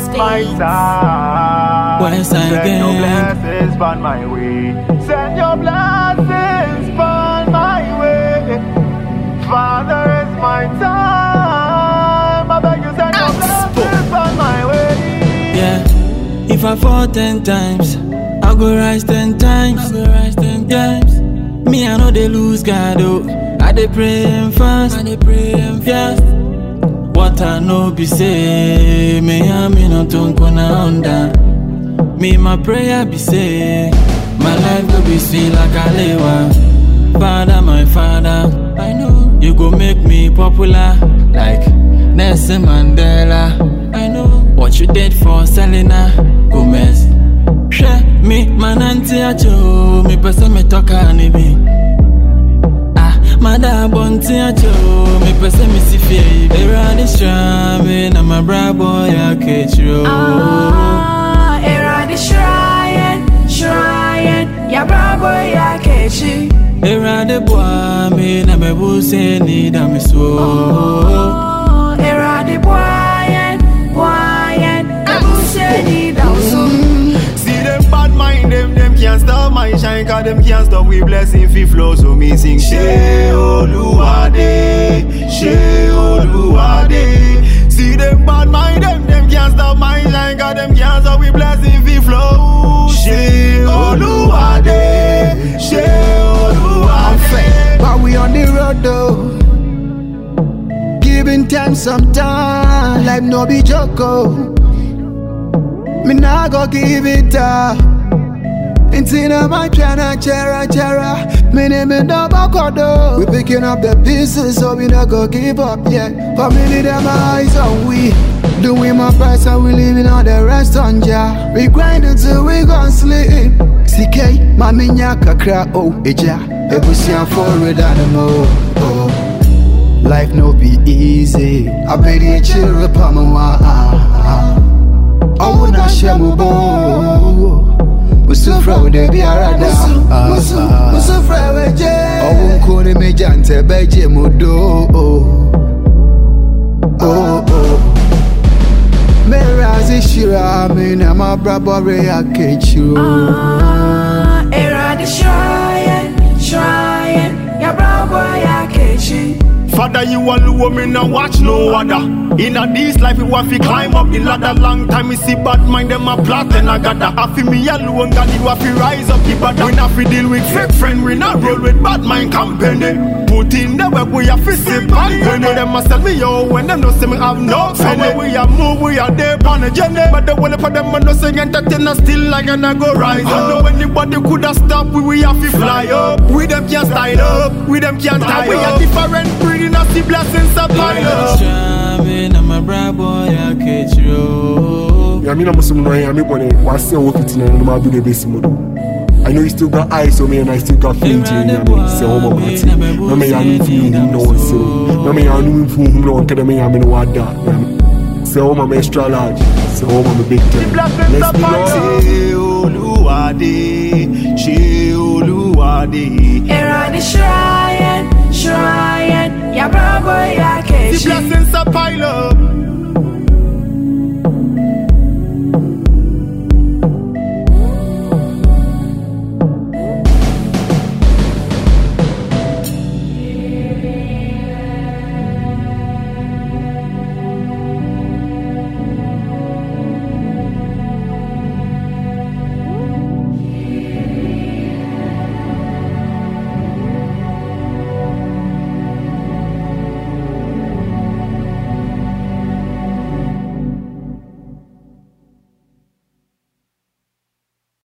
my side. West Side Send your Gang. blessings on my way. Send your blessings on my way. Father, it's my time. I beg you, send your blessings on my way. Yeah. If I fall ten times, I go rise ten times. I go rise ten times. Me, I know they lose God, oh. I dey pray and fast. I dey pray and fast. What I know be say, me and me no don't gonna under. Me, my prayer be say, my life go be sweet like Alewa. Father, my father, I know you go make me popular like Nelson Mandela. I know what you did for Selena Gomez. Share me, man, auntie acho, me person me talk ni bi. Ah, mada bonti acho, me person me si fie. Era this me na my bra boy ya ketro. Ah, era the shrine, shrine, ya bravo ya kechi. Era de boy me na me buse ni da me so. Oh, era the boyen, boyen, abuse ni dausu. See them bad mind, them, them can't stop my shine, cause them can't stop we blessing fi flow. So me sing She Oluwade, She Oluwade. See them bad mind, them, them can't stop my shine, cause them can't stop we blessing fi flow. She Oluwade, She Oluwade. But we on the road though. Giving time some time, life no be joke. oh. Me nah go give it up. Intina my chana chera chera. Me name me no bakodo. We picking up the pieces, so we not go give up yet. Family them eyes on we. Doing my best and we leaving all the rest on ja. We grind until we gon' sleep. CK, mami nya kakra oh eja. Ebusian forward animal. Oh. Life no be easy. I bet you chill upon my I wanna share my bone. Musu fra de bi arada. Musu musu fra weje. Owo nko ni me jante beje mo do. Oh oh. Me razi shira me na ma brabore akechiro. Ah, era the shrine, shrine, ya bravo ya kechi. Father, you alone, me now watch no other. In a this life, we want to climb up the ladder. Long time, me see bad mind, them a plot and I gather. I feel me alone, God, you have to rise up the bad. We not fi deal with fake friend, we not roll with bad mind company. Put in the work, we have to sip and penny. Them a sell me yo, when them no see me have no penny. So when we are move, we are there on a journey. But the one for them, I no say entertain us still like and I go rise up. know anybody could have stopped, we, we have to fly up. We them can't style up, we them can't tie We are different breed, in us the blessings of pile up. Shame na my bra boy ya ketro. Nyame na musu no ya me bone wase wo fitina no ma do de besi mo do. I know you still got eyes on me and I still got faith in you. Say oh my mati. No me ya no fi hu no one say. No me ya no fi hu no one kada me ya me no wada. Say oh my extra large. Say oh my big time. blessings Let's be upon Lord. Ṣé Olúwadé, ṣé Olúwadé. Era the shrine, shrine, ya bravo ya The kechi. blessings are pile up.